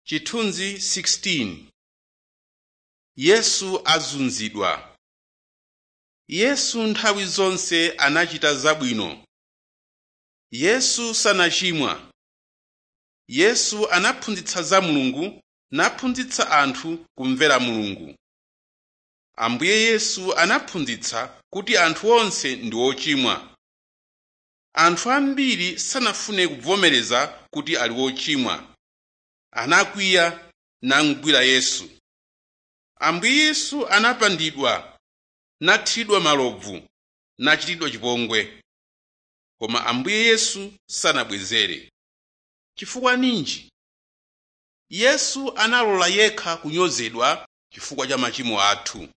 Chithunzi 16 Yesu azunzidwa Yesu nthawi zonse anachita zabwino. Yesu sanachimwa. Yesu anaphunzitsa za Mulungu naphunzitsa anthu kumvera Mulungu. Ambuye Yesu anaphunzitsa kuti anthu onse ndi ochimwa. Anthu ambiri sanafune kuvomereza kuti ali wochimwa. Anakwiya namugwira Yesu. Ambuye Yesu anapandidwa, nathiridwa malobvu, nachitidwa chipongwe. Koma Ambuye Yesu sanabwezere. Chifukwa ninji? Yesu analola yekha kunyozedwa chifukwa cha machimo athu.